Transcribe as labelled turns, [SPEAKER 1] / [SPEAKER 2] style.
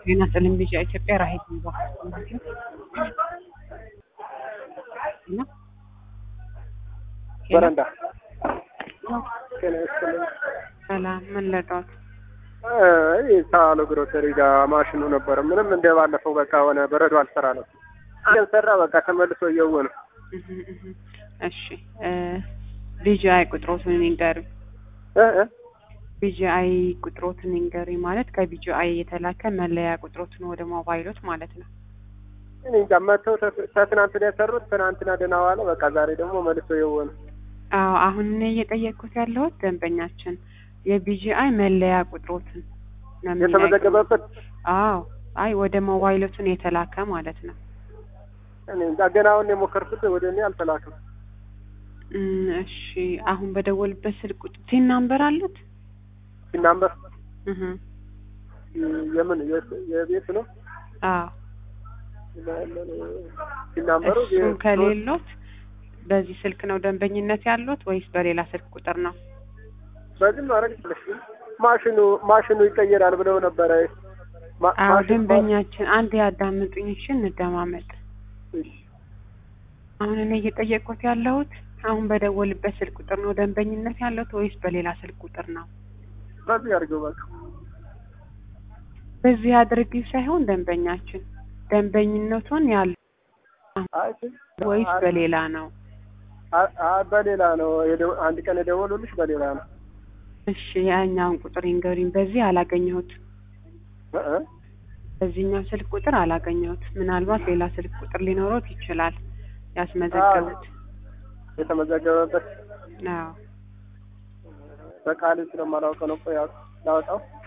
[SPEAKER 1] ጤና ይስጥልኝ ቢጫ ኢትዮጵያ ራሄል ይባ
[SPEAKER 2] በረንዳ ጤና ይስጥልኝ።
[SPEAKER 1] ሰላም ምን ልርዳዎት?
[SPEAKER 2] ይህ ሳሎ ግሮሰሪ ጋር ማሽኑ ነበረ። ምንም እንደ ባለፈው በቃ ሆነ በረዶ አልሰራ ነው ሰራ በቃ ተመልሶ እየው ነው።
[SPEAKER 1] እህ እህ እሺ ቢጂአይ ቁጥሮትን ይንገሩኝ።
[SPEAKER 2] እ እ
[SPEAKER 1] ቢጂአይ ቁጥሮትን ይንገሩኝ ማለት ከቢጂአይ የተላከ መለያ ቁጥሮትን ወደ ሞባይሎት ማለት ነው።
[SPEAKER 2] እኔ እንጃ መተው ከትናንት ነው የሰሩት። ትናንትና ደህና ዋለ። በቃ ዛሬ ደግሞ መልሶ እየው ነው።
[SPEAKER 1] አዎ አሁን እኔ እየጠየቅኩት ያለሁት ደንበኛችን የቢጂአይ መለያ ቁጥሮትን ነው የሚናገረው።
[SPEAKER 2] የተመዘገበበት
[SPEAKER 1] አዎ አይ ወደ ሞባይሎትን የተላከ ማለት ነው።
[SPEAKER 2] እኔ እንጃ ገና አሁን የሞከርኩት ወደ እኔ አልተላከም።
[SPEAKER 1] እም፣ እሺ አሁን በደወልበት ስልክ ቁጥር ቲን ናምበር አሉት?
[SPEAKER 2] ሲናምበር
[SPEAKER 1] እህ
[SPEAKER 2] የምን የ- የቤት ነው
[SPEAKER 1] አዎ
[SPEAKER 2] ሲናምበሩ
[SPEAKER 1] እሱ ከሌሎት በዚህ ስልክ ነው ደንበኝነት ያሉት ወይስ በሌላ ስልክ ቁጥር ነው?
[SPEAKER 2] በዚህ ማድረግ ይችላል። ማሽኑ ማሽኑ ይቀየራል ብለው ነበረ። ማ-
[SPEAKER 1] አዎ
[SPEAKER 2] ማሽኑ-
[SPEAKER 1] ደንበኛችን አንድ ያዳምጡኝ እሺ፣ እንደማመጥ
[SPEAKER 2] እሺ።
[SPEAKER 1] አሁን እኔ እየጠየቅኩት ያለሁት አሁን በደወልበት ስልክ ቁጥር ነው ደንበኝነት ያለሁት ወይስ በሌላ ስልክ ቁጥር ነው?
[SPEAKER 2] በዚህ አድርገው በቃ
[SPEAKER 1] በዚህ አድርጊ ሳይሆን ደንበኛችን ደንበኝነቱን ያለው
[SPEAKER 2] አይ
[SPEAKER 1] ወይስ
[SPEAKER 2] አይ-
[SPEAKER 1] በሌላ ነው?
[SPEAKER 2] አይ- አይ በሌላ ነው የደወ- አንድ ቀን የደወሉልሽ በሌላ ነው።
[SPEAKER 1] እሺ ያኛውን ቁጥር ይንገሩኝ። በዚህ አላገኘሁት።
[SPEAKER 2] እ እ
[SPEAKER 1] በዚህኛው ስልክ ቁጥር አላገኘሁት። ምናልባት ሌላ ስልክ ቁጥር ሊኖሮት ይችላል ያስመዘገቡት።
[SPEAKER 2] የተመዘገበበት
[SPEAKER 1] አዎ
[SPEAKER 2] በቃሌ ስለማላውቀው ነው። ቆይ ላውጣው